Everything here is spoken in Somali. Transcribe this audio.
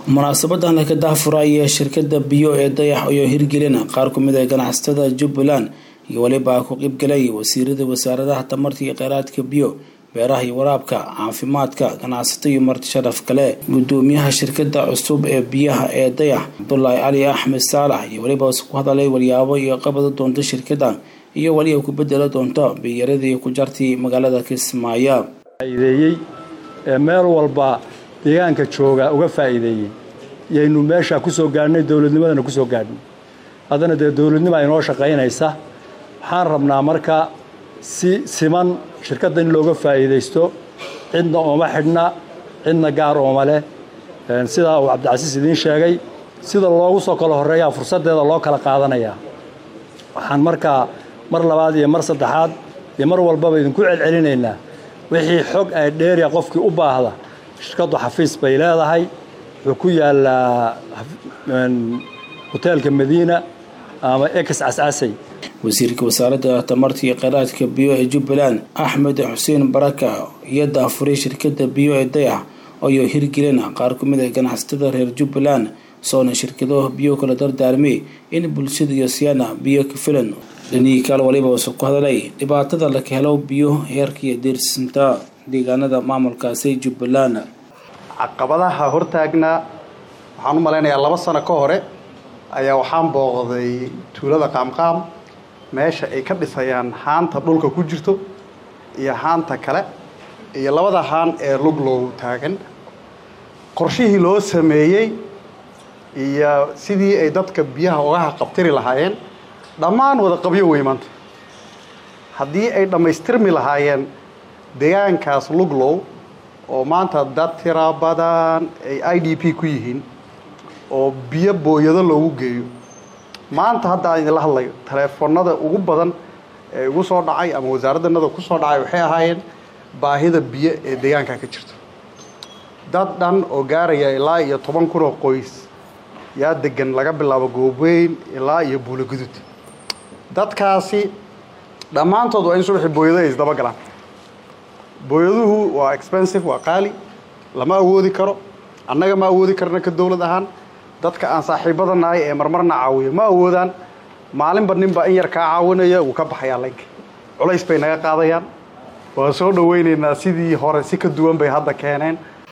munaasabadan laka daahfuraya shirkada biyo ee dayax iyo hirgelina qaar kumid ah ganacsatada jubbaland iyo weliba ku qeybgalay wasiirada wasaaradaha tamarta iyo kheyraadka biyo beeraha iyo waraabka caafimaadka ganacsato iyo marti sharaf kale gudoomiyaha shirkada cusub ee biyaha ee dayax cabdulaahi cali axmed saalax iyo weliba ku hadalay walyaabo iyo qabada doonta shirkada iyo weliba ku bedela doonta biyaradii ku jartay magaalada kismaayo faa'iideeyey ee meel walba deegaanka jooga uga faa'iideeyey yaynu meesha ku soo gaadhnay dowladnimadana ku soo gaadhnay haddana dee dowladnima inoo shaqaynaysa waxaan rabnaa marka si siman shirkadda in looga faa'iidaysto cidna ooma xidhna cidna gaar ooma leh sidaa uu cabdicasiis idiin sheegay sida loogu soo kala horreeyaa fursaddeeda loo kala qaadanayaa waxaan markaa mar labaad iyo mar saddexaad iyo mar walbaba idinku celcelinaynaa wixii xog ay dheeriya qofkii u baahda shirkaddu xafiis bay leedahay wuxuu ku yaalaa hoteelka madiina ama ex cascasay wasiirka wasaaradda tamarta iyo kheyraadka biyo ee jubbaland axmed xuseen baraka iyo daafuray shirkada biyo ee dayax ayoo hirgelina qaar ku mid ah ganacsatada reer jubbaland soona shirkado biyo kala dardaarmay in bulshada iyo siyaana biyo ka filan dhanihii kaal waliba use ku hadalay dhibaatada laka helo biyo heerkaiyo deersinta deegaanada maamulkaasi jubbaland caqabadaha hortaagnaa waxaan u malaynayaa laba sano ka hore ayaa waxaan booqday tuulada qaamqaam meesha ay ka dhisayaan haanta dhulka ku jirto iyo haanta kale iyo labada haan ee luglow taagan qorshihii loo sameeyey iyo sidii ay dadka biyaha ugaha qabtiri lahaayeen dhammaan wada qabyo wey maanta haddii ay dhammaystirmi lahaayeen deegaankaas luglow oo maanta dad tira badan ay i d p ku yihiin oo biyo booyado loogu geeyo maanta hadda aan idinla hadlayo taleefonada ugu badan ee igu soo dhacay ama wasaaraddanada ku soo dhacay waxay ahaayeen baahida biyo ee deegaanka ka jirto dad dhan oo gaaraya ilaa iyo toban kun oo qoys yaa degan laga bilaabo goobeyn ilaa iyo buulogudud dadkaasi dhammaantood waa in subaxii booyado ay isdabagalaan booyaduhu waa expensive waa qaali lama awoodi karo annaga ma awoodi karna ka dowlad ahaan dadka aan saaxiibada nahay ee marmarna caawiyo ma awoodaan maalinba ninba in yar kaa caawinaya wuu ka baxayaa laynka culays bay naga qaadayaan waan soo dhawaynaynaa sidii hore si ka duwan bay hadda keeneen